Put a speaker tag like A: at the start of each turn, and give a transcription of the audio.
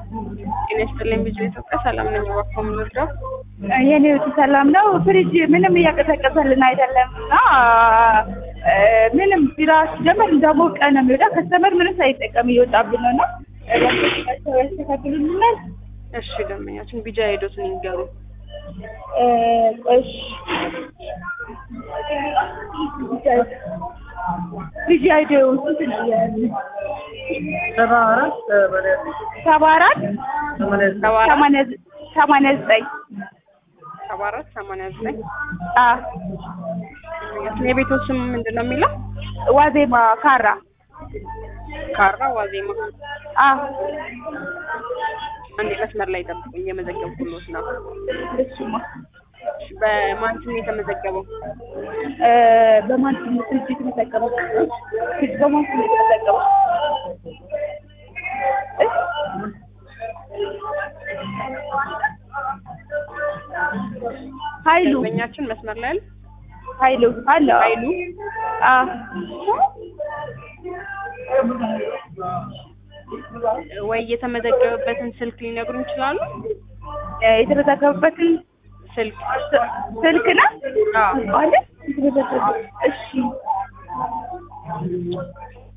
A: ጤና ይስጥልኝ ቢጅ ኢትዮጵያ ሰላም ነኝ። እባክዎ ምን ልርዳው?
B: የኔ ውጭ ሰላም ነው። ፍሪጅ ምንም እያቀዘቀዘልን አይደለም እና እ ምንም ቢራ ሲጀመር እንዳሞቀ ነው የሚወጣ። ከስተመር ምንም ሳይጠቀም እየወጣብን ነው እና ያስተካክሉልናል።
A: እሺ ደንበኛችን ቢጃ ሄዶትን ይንገሩ።
B: እ እሺ ልጅ አይዲዮ ስንት ነው?
C: ሰባ አራት
B: ሰባ አራት
A: ሰባ አራት
B: ሰማንያ ዘ- ሰማንያ ዘጠኝ
A: ሰባ አራት ሰማንያ ዘጠኝ
B: አ
A: ደንበኛችን የቤቶ ስም ምንድን ነው የሚለው?
B: ዋዜማ ካራ
A: ካራ ዋዜማ።
B: አ
A: አንድ መስመር ላይ ጠብቁኝ፣ እየመዘገብኩሎት ነው።
B: እሱማ
A: እሺ፣ በማን ስም የተመዘገበው?
B: እ በማን ስም ነው ፍሪጅ የተመዘገበው? ፍሪጅ በማን ስም ነው የተመዘገበው? እ? ኃይሉ
A: ደንበኛችን መስመር ላይ አለ?
B: ኃይሉ አለ
A: ኃይሉ
B: አ
A: ወይ የተመዘገበበትን ስልክ ሊነግሩን ይችላሉ?
B: እ የተመዘገበበትን
A: ስልክ
B: ስ- ስልክ ነው
A: አዎ።
B: አለ የተመዘገበ እሺ